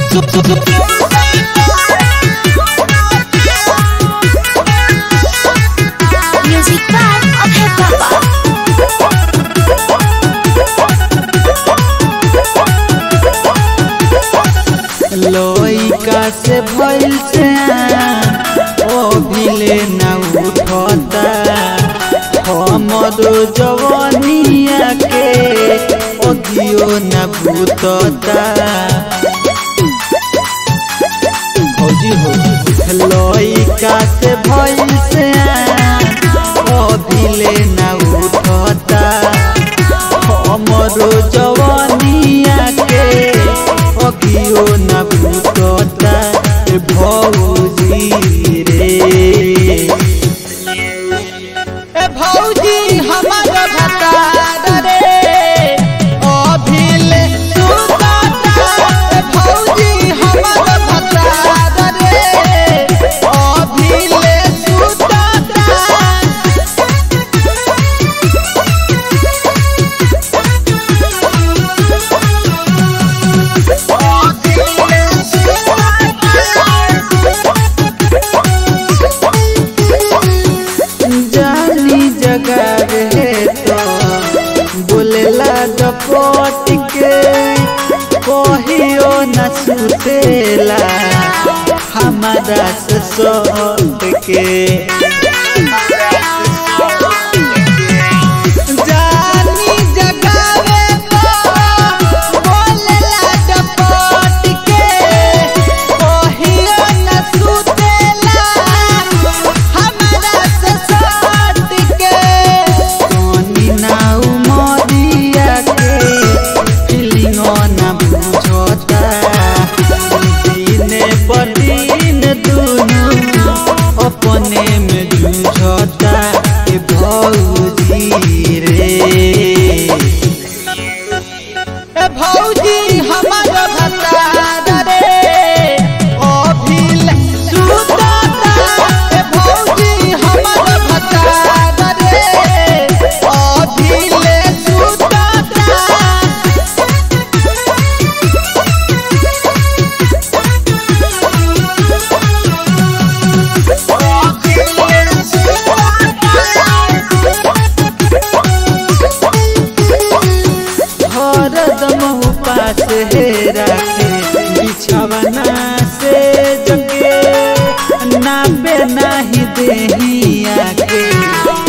Music by Abhay Baba. लइका से भइल से ओ भिले ना उठता हमरो जवानिया के अगियो ना भूतता फौजी हो लइका से भइल से ओ भिले ना उठता हमरो जवानिया के अगियो न भूतता ए भौजी रे ए भौजी हमर भतार रे अभिले सुतता ए भौजी हमर भतार रे अभिले सुतता जानी जगह रहे तो बोलेला डपट के कहियो न सुतेला हमारा से सट के जानी जगावे तो बोलेला डपट के कहियो न सुतेला हमारा से सट के सोनी नाउ मोदिया के फीलिंगो न बुझता दिने पर दिन दुनु अपने में जूझता ए भौजी रे ए भौजी